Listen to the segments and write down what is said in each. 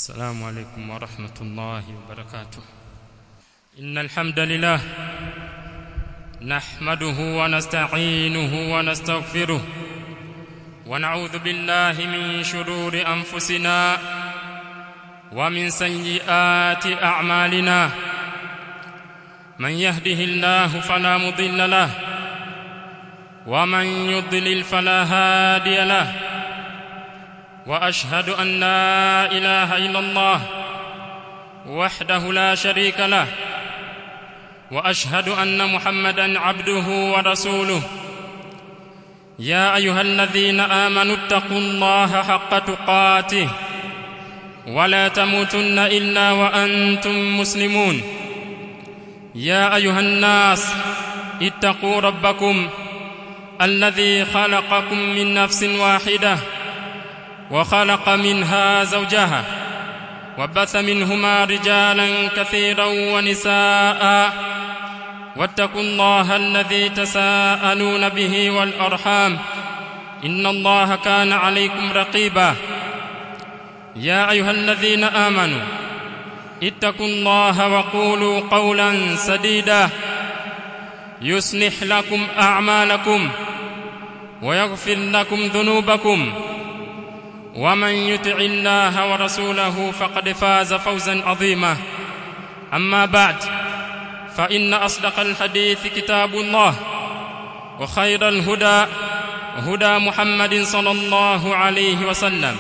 السلام عليكم ورحمة الله وبركاته إن الحمد لله نحمده ونستعينه ونستغفره ونعوذ بالله من شرور أنفسنا ومن سيئات أعمالنا من يهده الله فلا مضل له ومن يضلل فلا هادي له واشهد ان لا اله الا الله وحده لا شريك له واشهد ان محمدا عبده ورسوله يا ايها الذين امنوا اتقوا الله حق تقاته ولا تموتن الا وانتم مسلمون يا ايها الناس اتقوا ربكم الذي خلقكم من نفس واحده وخلق منها زوجها وبث منهما رجالا كثيرا ونساء واتقوا الله الذي تساءلون به والارحام ان الله كان عليكم رقيبا يا ايها الذين امنوا اتقوا الله وقولوا قولا سديدا يصلح لكم اعمالكم ويغفر لكم ذنوبكم ومن يطع الله ورسوله فقد فاز فوزا عظيما اما بعد فان اصدق الحديث كتاب الله وخير الهدى هدى محمد صلى الله عليه وسلم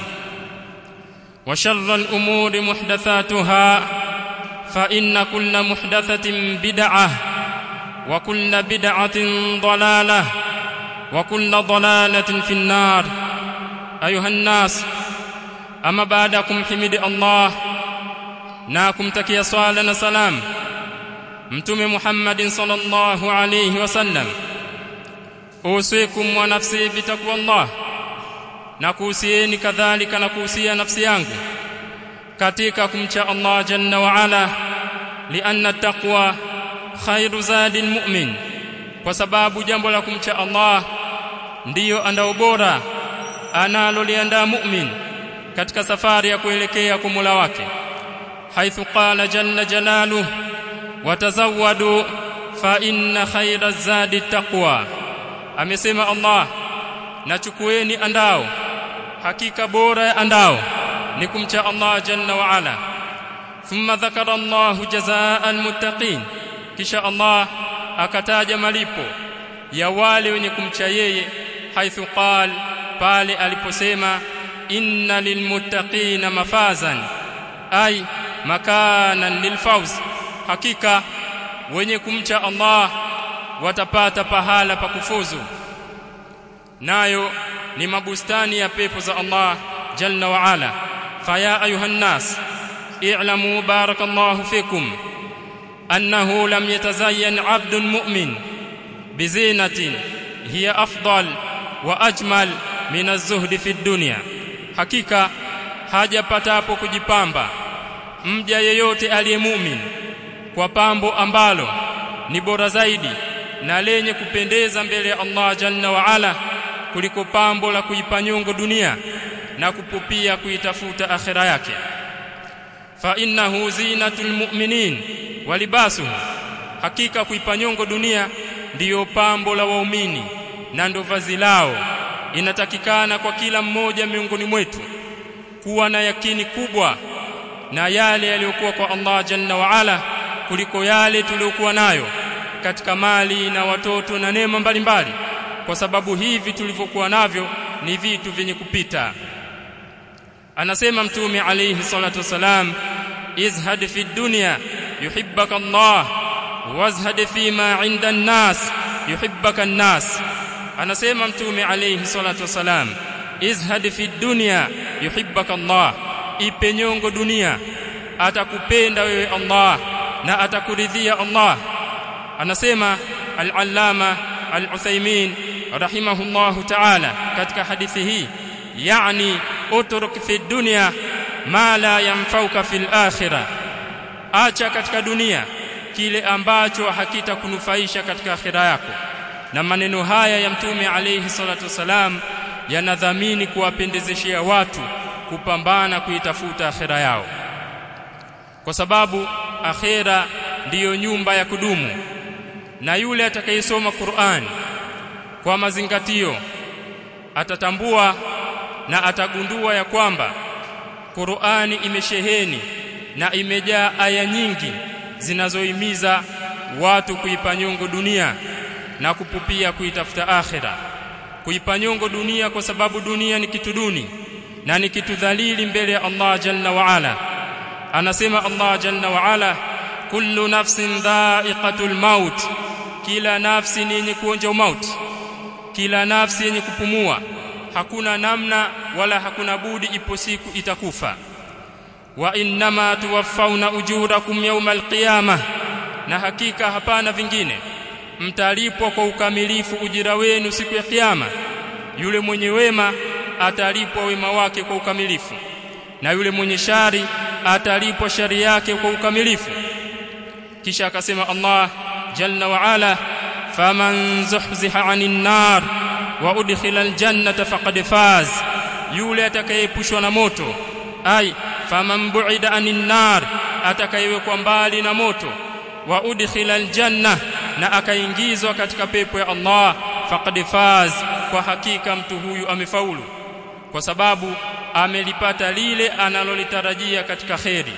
وشر الامور محدثاتها فان كل محدثه بدعه وكل بدعه ضلاله وكل ضلاله في النار ayuha nnas ama baada ya kumhimidi Allah na kumtakia swala na salam mtume Muhammadin sallallahu alayhi wasallam usikum wa nafsi bitaqwa Allah na kuhusieni kadhalika na kuhusia nafsi yangu katika kumcha Allah jalla wa ala lianna taqwa khairu zadil mu'min kwa sababu jambo la kumcha Allah ndiyo andao bora analoliandaa mu'min katika safari ya kuelekea kwa Mola wake haithu qala jalla jalaluhu watazawwadu fa inna khayra zadi taqwa amesema Allah nachukueni andao hakika bora ya andao ni kumcha Allah jalla wa ala thumma dhakara Allah jazaa almuttaqin kisha Allah akataja malipo ya wale wenye kumcha yeye haithu qala pale aliposema inna lilmuttaqina mafazan ay makanan lilfawz hakika wenye kumcha Allah watapata pahala pa kufuzu nayo ni mabustani ya pepo za Allah jalla wa ala faya ayuha nas i'lamu barakallahu fikum annahu lam yatazayyan 'abdun mu'min bizinatin hiya afdal wa ajmal min az-zuhdi fi dunya hakika hajapatapo kujipamba mja yeyote aliyemumin kwa pambo ambalo ni bora zaidi na lenye kupendeza mbele ya Allah jalla wa ala kuliko pambo la kuipa nyongo dunia na kupupia kuitafuta akhira yake fa innahu zinatul mu'minin walibasuhu hakika kuipa nyongo dunia ndiyo pambo la waumini na ndo vazi lao inatakikana kwa kila mmoja miongoni mwetu kuwa na yakini kubwa na yale yaliyokuwa kwa Allah Jalla wa Ala kuliko yale tuliyokuwa nayo katika mali na watoto na neema mbalimbali kwa sababu hivi tulivyokuwa navyo ni vitu vyenye kupita anasema mtume alayhi salatu wasalam izhad fi dunya yuhibbaka Allah wazhad fima 'inda an-nas yuhibbaka an-nas anasema mtume alayhi salatu wasalam izhad fi dunya yuhibbaka Allah ipe nyongo dunia atakupenda wewe Allah na atakuridhia Allah anasema al-allama al-Uthaymeen rahimahullahu ta'ala katika hadithi hii yani utruk fi dunya ma la yanfauka fil akhirah acha katika dunia kile ambacho hakitakunufaisha katika akhira yako na maneno haya ya mtume alayhi salatu wasalam yanadhamini kuwapendezeshea watu kupambana kuitafuta akhera yao kwa sababu akhera ndiyo nyumba ya kudumu na yule atakayesoma Qur'an kwa mazingatio atatambua na atagundua ya kwamba Qur'ani imesheheni na imejaa aya nyingi zinazohimiza watu kuipa nyongo dunia na kupupia kuitafuta akhera kuipa nyongo dunia kwa sababu dunia ni kitu duni na ni kitu dhalili mbele ya Allah jalla wa ala anasema Allah jalla wa ala kullu nafsin dha'iqatul maut kila nafsi ni yenye kuonja mauti kila nafsi yenye kupumua hakuna namna wala hakuna budi ipo siku itakufa wa innama tuwaffawna ujurakum yawmal qiyamah na hakika hapana vingine mtalipwa kwa ukamilifu ujira wenu siku ya kiyama yule mwenye wema atalipwa wema wake kwa ukamilifu na yule mwenye shari atalipwa shari yake kwa ukamilifu kisha akasema Allah jalla wa ala faman zuhziha 'anil nar wa udkhila aljannata faqad faz yule atakayeepushwa na moto ai faman bu'ida 'anil nar atakayewekwa mbali na moto wa udkhila aljanna na akaingizwa katika pepo ya Allah faqad faz kwa hakika mtu huyu amefaulu kwa sababu amelipata lile analolitarajia katika kheri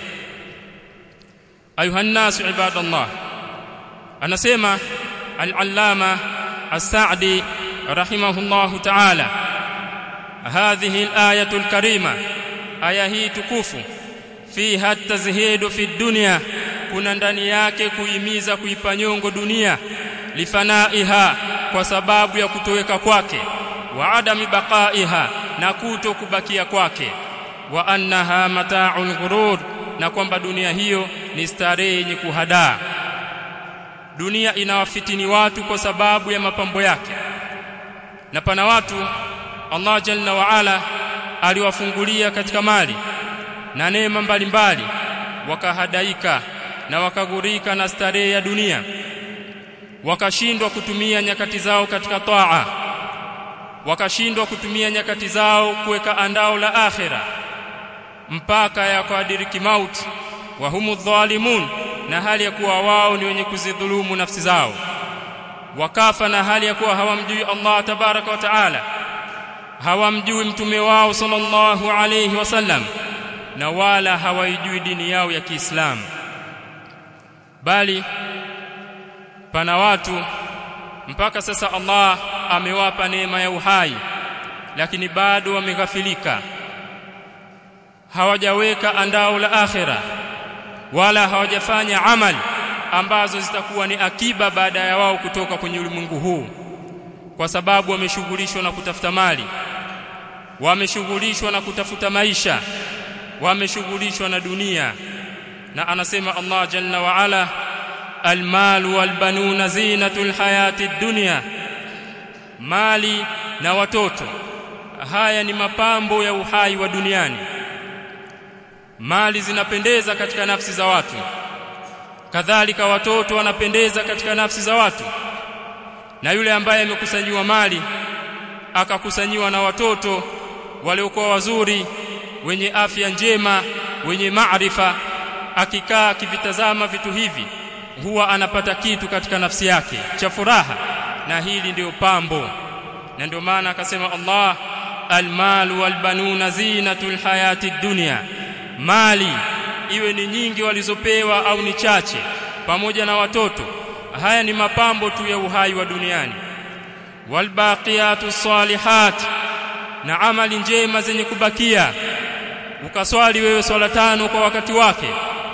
ayuhan nas ibadallah anasema al-allama as-sa'di rahimahullah ta'ala hadhihi al-ayatu al-karima aya hii tukufu fiha at-tazhidu fi dunya kuna ndani yake kuhimiza kuipa nyongo dunia lifanaiha kwa sababu ya kutoweka kwake wa adami baqaiha na kuto kubakia kwake wa annaha mata'ul ghurur na kwamba dunia hiyo ni starehe yenye kuhadaa dunia inawafitini watu kwa sababu ya mapambo yake na pana watu Allah jalla wa ala aliwafungulia katika mali na neema mbalimbali wakahadaika na wakagurika na starehe ya dunia wakashindwa kutumia nyakati zao katika taa wakashindwa kutumia nyakati zao kuweka andao la akhera mpaka yakadiriki mauti wa humu dhalimun na hali ya kuwa wao ni wenye kuzidhulumu nafsi zao wakafa na hali ya kuwa hawamjui Allah tabaraka wa taala hawamjui mtume wao sallallahu alayhi wasallam na wala hawaijui dini yao ya Kiislamu bali pana watu mpaka sasa Allah amewapa neema ya uhai lakini bado wameghafilika hawajaweka andao la akhira wala hawajafanya amali ambazo zitakuwa ni akiba baada ya wao kutoka kwenye ulimwengu huu kwa sababu wameshughulishwa na kutafuta mali wameshughulishwa na kutafuta maisha wameshughulishwa na dunia na anasema Allah jalla wa ala almal walbanuna zinatul hayati dunya mali na watoto haya ni mapambo ya uhai wa duniani mali zinapendeza katika nafsi za watu kadhalika watoto wanapendeza katika nafsi za watu na yule ambaye amekusanyiwa mali akakusanyiwa na watoto waliokuwa wazuri wenye afya njema wenye maarifa akikaa akivitazama vitu hivi huwa anapata kitu katika nafsi yake cha furaha na hili ndio pambo na ndio maana akasema Allah almal walbanuna zinatul hayati dunya mali iwe ni nyingi walizopewa au ni chache pamoja na watoto haya ni mapambo tu ya uhai wa duniani walbaqiyatu salihat na amali njema zenye kubakia ukaswali wewe swala tano kwa wakati wake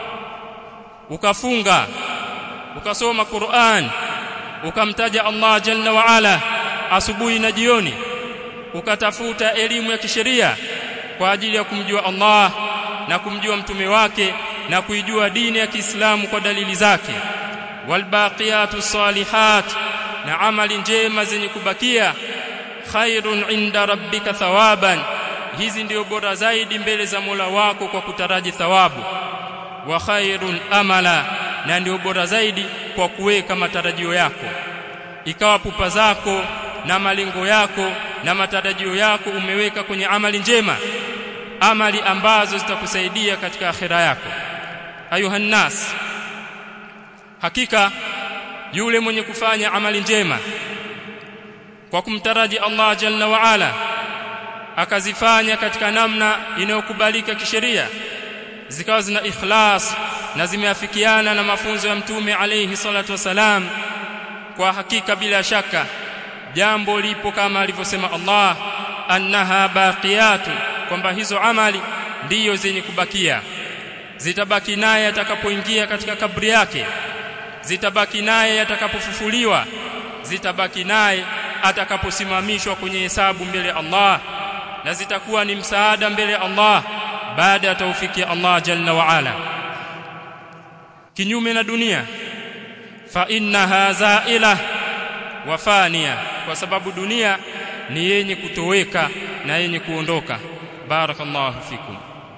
ukafunga ukasoma Qur'an ukamtaja Allah jalla wa ala asubuhi na jioni ukatafuta elimu ya kisheria kwa ajili ya kumjua Allah na kumjua mtume wake na kuijua dini ya Kiislamu kwa dalili zake walbaqiyatu salihat na amali njema zenye kubakia khairun inda rabbika thawaban hizi ndio bora zaidi mbele za Mola wako kwa kutaraji thawabu wa khairun amala na ndio bora zaidi kwa kuweka matarajio yako ikawa pupa zako na malengo yako na matarajio yako umeweka kwenye amali njema amali ambazo zitakusaidia katika akhira yako ayuhan nas hakika yule mwenye kufanya amali njema kwa kumtaraji Allah jalla wa ala akazifanya katika namna inayokubalika kisheria zikawa zina ikhlas na zimeafikiana na mafunzo ya mtume alayhi salatu wasalam kwa hakika bila shaka jambo lipo kama alivyosema Allah annaha baqiyatu kwamba hizo amali ndiyo zenye kubakia zitabaki naye atakapoingia katika kabri yake zitabaki naye atakapofufuliwa zitabaki naye atakaposimamishwa kwenye hesabu mbele ya Allah na zitakuwa ni msaada mbele ya Allah baada ya taufiki ya Allah jalla wa ala kinyume na dunia fa innaha zaila wa fania kwa sababu dunia ni yenye kutoweka na yenye kuondoka barakallahu fikum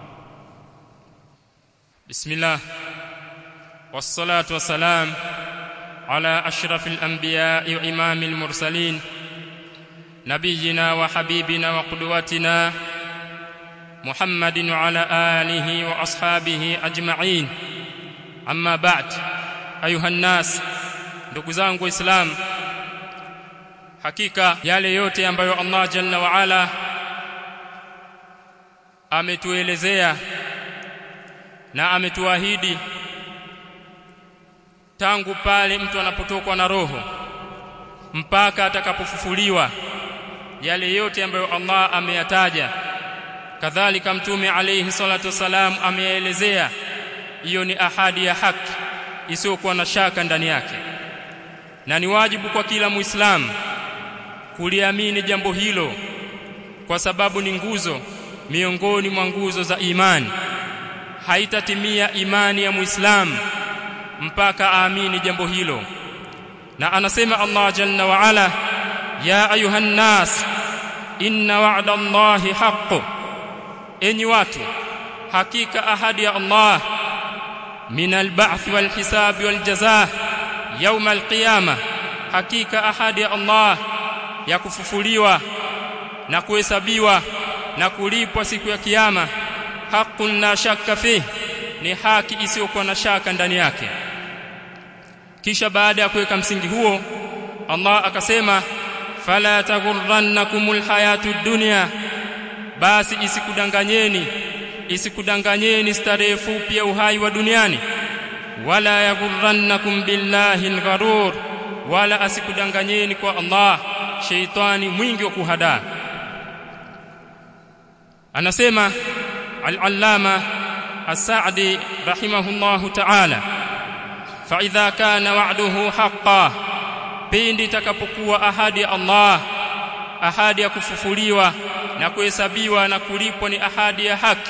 bismillah wassalatu wassalam ala ashrafil anbiya'i wa imamil mursalin نبينا وحبيبنا وقدوتنا محمد وعلى آله وأصحابه أجمعين أما بعد أيها الناس ndugu zangu waislamu hakika yale yote ambayo Allah jalla wa ala ametuelezea na ametuahidi tangu pale mtu anapotokwa na roho mpaka atakapofufuliwa yale yote ambayo Allah ameyataja kadhalika mtume alayhi salatu wasalam ameelezea hiyo ni ahadi ya haki isiyokuwa na shaka ndani yake na ni wajibu kwa kila muislamu kuliamini jambo hilo kwa sababu ni nguzo miongoni mwa nguzo za imani haitatimia imani ya muislamu mpaka aamini jambo hilo na anasema Allah jalla wa ala ya ayuhan nas inna wa'da Allahi haqqu enyi watu hakika ahadi ya Allah min al-ba'th wal hisab wal jazaa yawm al-qiyamah hakika ahadi ya Allah ya kufufuliwa na kuhesabiwa na kulipwa siku ya kiyama haqqun la shakka fi ni haki isiyokuwa na shaka ndani yake kisha baada ya kuweka msingi huo Allah akasema fala taghurrannakumul hayatud dunya basi isikudanganyeni isikudanganyeni starehe fupi ya uhai wa duniani wala yaghurrannakum billahi algharur wala asikudanganyeni kwa Allah sheitani mwingi wa kuhadaa anasema al-allama as-sa'di rahimahullahu ta'ala fa idha kana wa'duhu haqqan pindi takapokuwa ahadi ya Allah ahadi ya kufufuliwa na kuhesabiwa na kulipwa ni ahadi ya haki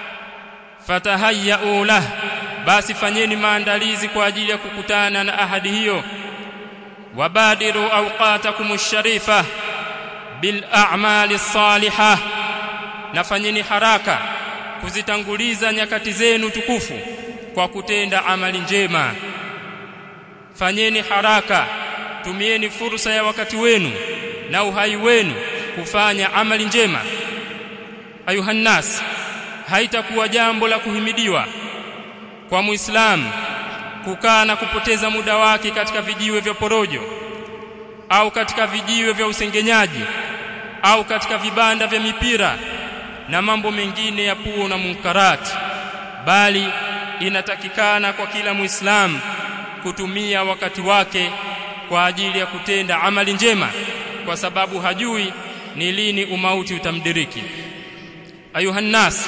fatahayyu lah basi fanyeni maandalizi kwa ajili ya kukutana na ahadi hiyo wabadiru awqatakum sharifa bil a'mali salihah na fanyeni haraka kuzitanguliza nyakati zenu tukufu kwa kutenda amali njema fanyeni haraka tumieni fursa ya wakati wenu na uhai wenu kufanya amali njema ayuhannas haitakuwa jambo la kuhimidiwa kwa muislamu kukaa na kupoteza muda wake katika vijiwe vya porojo au katika vijiwe vya usengenyaji au katika vibanda vya mipira na mambo mengine ya puo na munkarati bali inatakikana kwa kila muislamu kutumia wakati wake kwa ajili ya kutenda amali njema kwa sababu hajui ni lini umauti utamdiriki ayuhannas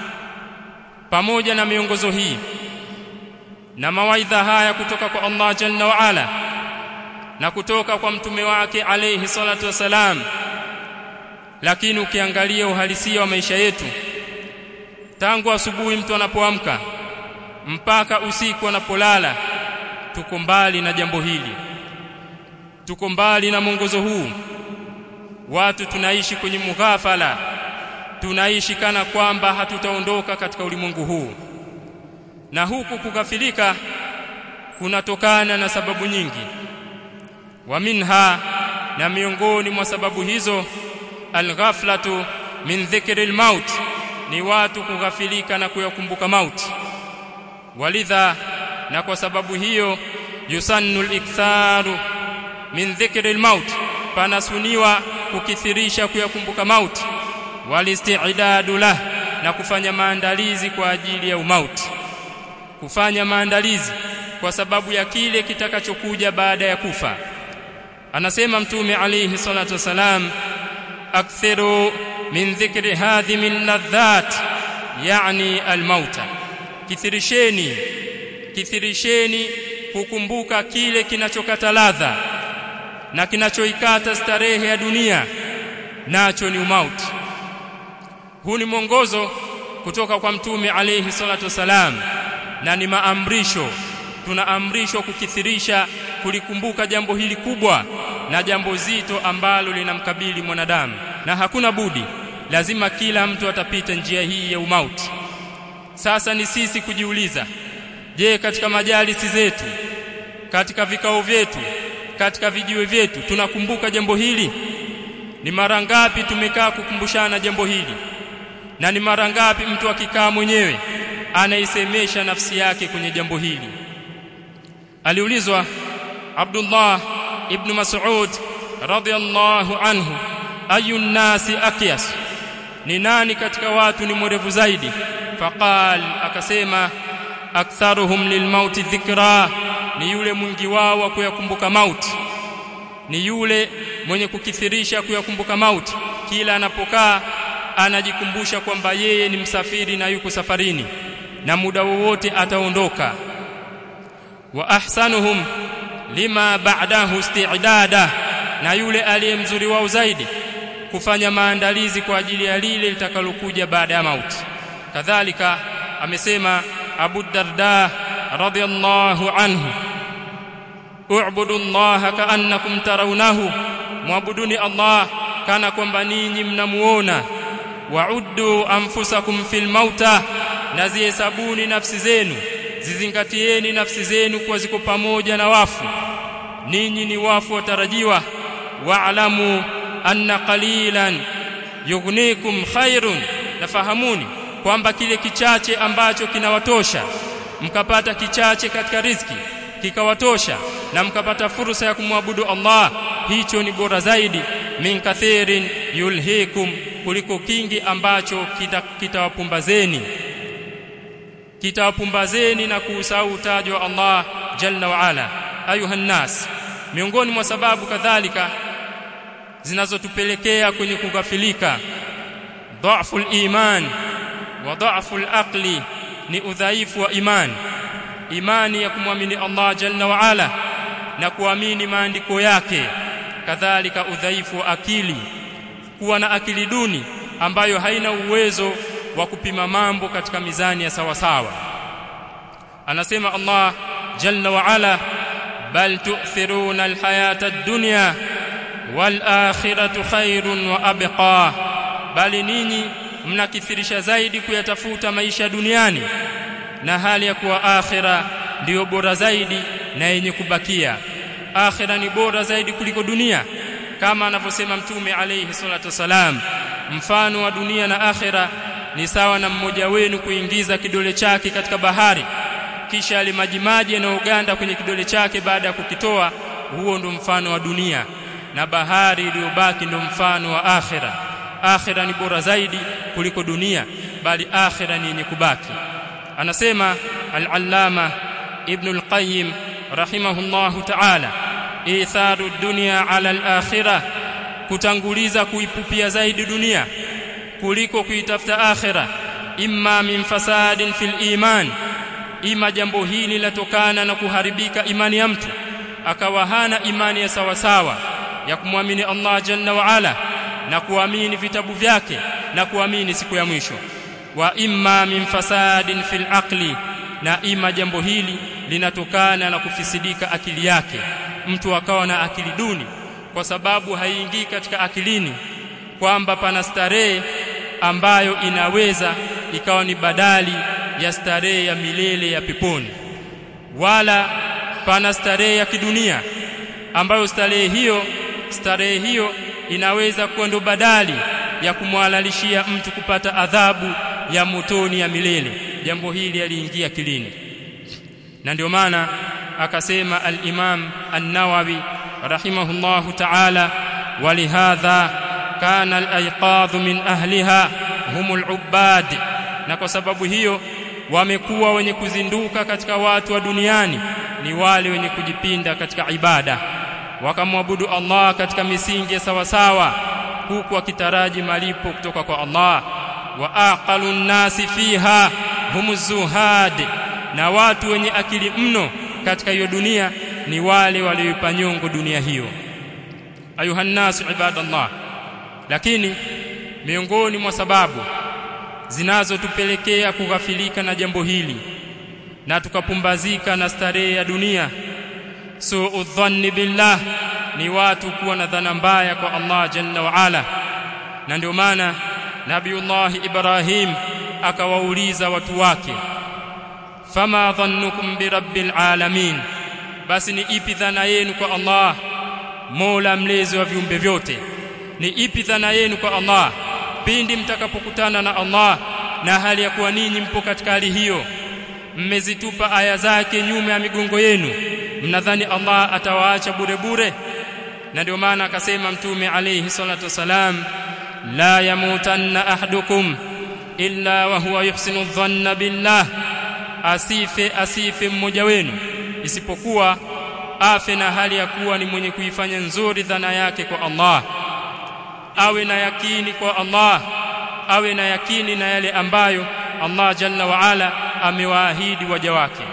pamoja na miongozo hii na mawaidha haya kutoka kwa Allah jalla wa ala na kutoka kwa mtume wake alayhi salatu wasalam lakini ukiangalia uhalisia wa maisha yetu tangu asubuhi mtu anapoamka mpaka usiku anapolala tuko mbali na jambo hili tuko mbali na mwongozo huu watu tunaishi kwenye mughafala tunaishi kana kwamba hatutaondoka katika ulimwengu huu na huku kugafilika kunatokana na sababu nyingi wa minha na miongoni mwa sababu hizo alghaflatu min dhikri almaut ni watu kughafilika na kuyakumbuka mauti walidha na kwa sababu hiyo yusannu al-iktharu min dhikri al-maut panasuniwa kukithirisha kuyakumbuka mauti walisti'dadu lah na kufanya maandalizi kwa ajili ya umauti kufanya maandalizi kwa sababu ya kile kitakachokuja baada ya kufa anasema mtume alayhi salatu wasalam akthiru min dhikri hadhi min ladhat yani almauta kithirisheni kithirisheni kukumbuka kile kinachokata ladha na kinachoikata starehe ya dunia nacho ni umauti huu ni mwongozo kutoka kwa mtume alayhi salatu wasalam na ni maamrisho tunaamrishwa kukithirisha kulikumbuka jambo hili kubwa na jambo zito ambalo linamkabili mwanadamu na hakuna budi lazima kila mtu atapita njia hii ya umauti sasa ni sisi kujiuliza je katika majalisi zetu katika vikao vyetu katika vijiwe vyetu tunakumbuka jambo hili ni mara ngapi tumekaa kukumbushana jambo hili na ni mara ngapi mtu akikaa mwenyewe anaisemesha nafsi yake kwenye jambo hili aliulizwa Abdullah ibn Mas'ud radhiyallahu anhu ayu nasi akyas ni nani katika watu ni mwerevu zaidi faqal akasema aktharuhum lilmauti dhikra ni yule mwingi wao wa kuyakumbuka mauti ni yule mwenye kukithirisha kuyakumbuka mauti kila anapokaa anajikumbusha kwamba yeye ni msafiri na yuko safarini na muda wowote ataondoka wa ahsanuhum lima ba'dahu isti'dada na yule aliye mzuri wao zaidi kufanya maandalizi kwa ajili ya lile litakalokuja baada ya mauti kadhalika amesema Abu Darda radhiyallahu anhu u'budu Allah ka'annakum tarawnahu muabuduni Allah kana kwamba ninyi mnamuona wa'uddu anfusakum fil mauta na zihesabuni nafsi zenu zizingatieni nafsi zenu kuwa ziko pamoja na wafu ninyi ni wafu watarajiwa wa'lamu anna qalilan yughnikum khairun nafahamuni kwamba kile kichache ambacho kinawatosha mkapata kichache katika riziki kikawatosha na mkapata fursa ya kumwabudu Allah hicho ni bora zaidi min kathirin yulhikum kuliko kingi ambacho kitawapumbazeni kita kitawapumbazeni na kuusahau utajo wa Allah jalla wa ala ayuha nas miongoni mwa sababu kadhalika zinazotupelekea kwenye kugafilika dhaifu iman wa dhaifu aqli ni udhaifu wa imani imani ya kumwamini Allah jalla wa ala na kuamini maandiko yake kadhalika udhaifu wa akili kuwa na akili duni ambayo haina uwezo wa kupima mambo katika mizani ya sawa sawa anasema Allah jalla wa ala bal tu'thiruna alhayata ad-dunya wal akhiratu khairun wa abqa bali ninyi mnakithirisha zaidi kuyatafuta maisha duniani na hali ya kuwa akhira ndiyo bora zaidi na yenye kubakia akhira ni bora zaidi kuliko dunia kama anavyosema mtume alayhi salatu wasalam mfano wa dunia na akhira ni sawa na mmoja wenu kuingiza kidole chake katika bahari kisha alimajimaji yanayoganda kwenye kidole chake baada ya kukitoa huo ndo mfano wa dunia na bahari iliyobaki ndo mfano wa akhira akhira ni bora zaidi kuliko dunia bali akhira ni yenye kubaki anasema al-allama ibn al-qayyim rahimahullahu ta'ala itharu dunya ala al-akhirah kutanguliza kuipupia zaidi dunia kuliko kuitafuta akhira imma min fasadin fil iman ima jambo hili latokana na kuharibika imani ya mtu akawa hana imani ya sawa sawa ya kumwamini Allah jalla wa ala na kuamini vitabu vyake na kuamini siku ya mwisho wa imma min fasadin fil aqli na ima jambo hili linatokana na kufisidika akili yake mtu akawa na akili duni kwa sababu haiingii katika akilini kwamba pana starehe ambayo inaweza ikawa ni badali ya starehe ya milele ya peponi wala pana starehe ya kidunia ambayo starehe hiyo starehe hiyo inaweza kuwa ndo badali ya kumhalalishia mtu kupata adhabu ya motoni ya milele jambo hili aliingia kilini na ndio maana akasema al-Imam an-Nawawi rahimahullahu ta'ala walihadha kana al-ayqadh min ahliha humul ubbad na kwa sababu hiyo wamekuwa wenye kuzinduka katika watu wa duniani ni wale wenye kujipinda katika ibada wakamwabudu Allah katika misingi sawa sawa huku wakitaraji malipo kutoka kwa Allah wa aqalun nasi fiha humuzuhad na watu wenye akili mno katika hiyo dunia ni wale walioipa nyongo dunia hiyo ayuha nasu ibadallah lakini miongoni mwa sababu zinazotupelekea kughafilika na jambo hili na tukapumbazika na starehe ya dunia suu dhanni billah ni watu kuwa na dhana mbaya kwa Allah jalla wa ala na ndio maana nabiullah ibrahim akawauliza watu wake fama dhannukum birabbil alamin basi ni ipi dhana yenu kwa Allah Mola mlezi wa viumbe vyote ni ipi dhana yenu kwa Allah pindi mtakapokutana na Allah na hali ya kuwa ninyi mpo katika hali hiyo mmezitupa aya zake nyuma ya migongo yenu mnadhani Allah atawaacha bure bure na ndio maana akasema mtume alayhi salatu wasalam la yamutanna ahadukum illa wa huwa yuhsinu dhanna billah asife asife mmoja wenu isipokuwa afe na hali ya kuwa ni mwenye kuifanya nzuri dhana yake kwa Allah awe na yakini kwa Allah awe na yakini na yale ambayo Allah jalla wa ala amewaahidi waja wake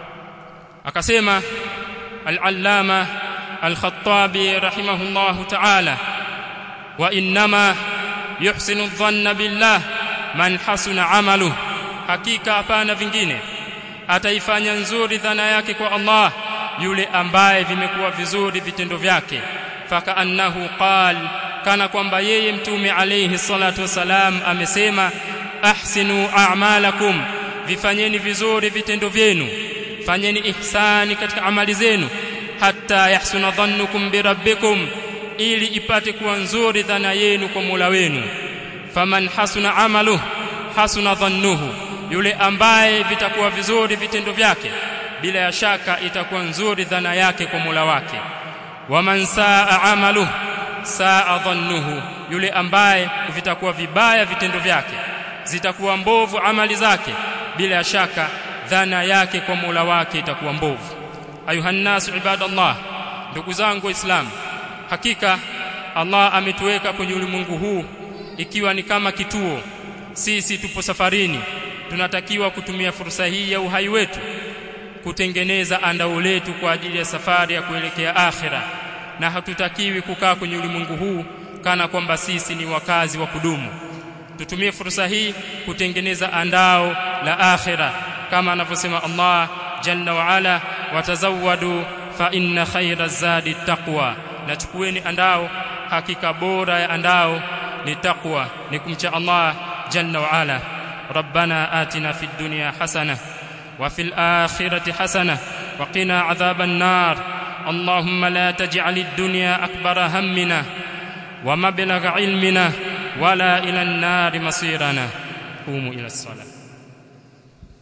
akasema al-allama al-khattabi rahimahullahu ta'ala wa inma yuhsinu dhanna billah man hasuna amaluhu hakika hapana vingine ataifanya nzuri dhana yake kwa Allah yule ambaye vimekuwa vizuri vitendo vyake fakaannahu qal kana kwamba yeye mtume alayhi salatu wasalam amesema ahsinu a'malakum vifanyeni vizuri vitendo vyenu fanyeni ihsani katika amali zenu hatta yahsuna dhannukum birabbikum ili ipate kuwa nzuri dhana yenu kwa Mola wenu faman hasuna amaluhu hasuna dhannuhu yule ambaye vitakuwa vizuri vitendo vyake bila ya shaka itakuwa nzuri dhana yake kwa Mola wake waman saa amaluhu saa dhannuhu yule ambaye vitakuwa vibaya vitendo vyake zitakuwa mbovu amali zake bila ya shaka dhana yake kwa Mola wake itakuwa mbovu ayuhannasu ibadallah ndugu zangu waislamu hakika Allah ametuweka kwenye ulimwengu huu ikiwa ni kama kituo sisi tupo safarini tunatakiwa kutumia fursa hii ya uhai wetu kutengeneza andao letu kwa ajili ya safari ya kuelekea akhira na hatutakiwi kukaa kwenye ulimwengu huu kana kwamba sisi ni wakazi wa kudumu tutumie fursa hii kutengeneza andao la akhira kama anavyosema Allah jalla wa ala watazawadu fa inna khayra zadi taqwa na chukueni andao hakika bora ya andao ni taqwa ni kumcha Allah jalla wa ala ربنا آتنا في الدنيا حسنة وفي الآخرة حسنة وقنا عذاب النار اللهم لا تجعل الدنيا أكبر همنا ومبلغ علمنا ولا إلى النار مصيرنا قوموا إلى الصلاة